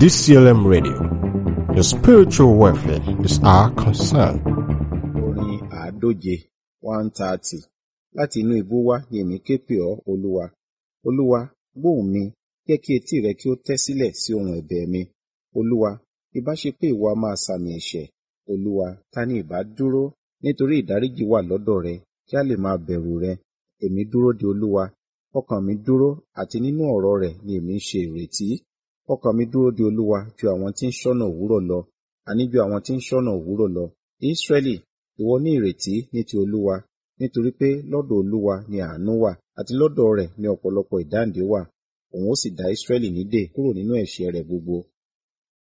DCLM Radio. Your spiritual welfare is our concern. orin àádóje one thirty láti inú ibú wá ni èmi ké pè ọ́ olúwa olúwa gbóhùn mi jẹ́ kí etí rẹ kí ó tẹ́ sílẹ̀ sí ohùn ẹ̀bẹ̀ mi olúwa ìbá ṣe pé ìwọ a máa sàmì ẹ̀ṣẹ̀ olúwa ta ni ìbá dúró nítorí ìdáríjì wà lọ́dọ̀ rẹ kí a lè máa bẹ̀rù rẹ èmi dúró de olúwa ọkàn mi dúró àti nínú ọ̀rọ̀ rẹ̀ ni èmi ń ṣe ìrètí ọkàn mi dúró de olúwa ju àwọn tí ń ṣọ́nà òwúrọ̀ lọ àní ju àwọn tí ń ṣọ́nà òwúrọ̀ lọ Ísírẹ́lì ìwọ ní ìrètí ní ti olúwa nítorí pé lọ́dọ̀ olúwa ni àánú wà àti lọ́dọ̀ rẹ̀ ni ọ̀pọ̀lọpọ̀ ìdáǹdè wà òun ó sì dá Ísírẹ́lì nídè kúrò nínú ẹ̀ṣẹ̀ rẹ̀ gbogbo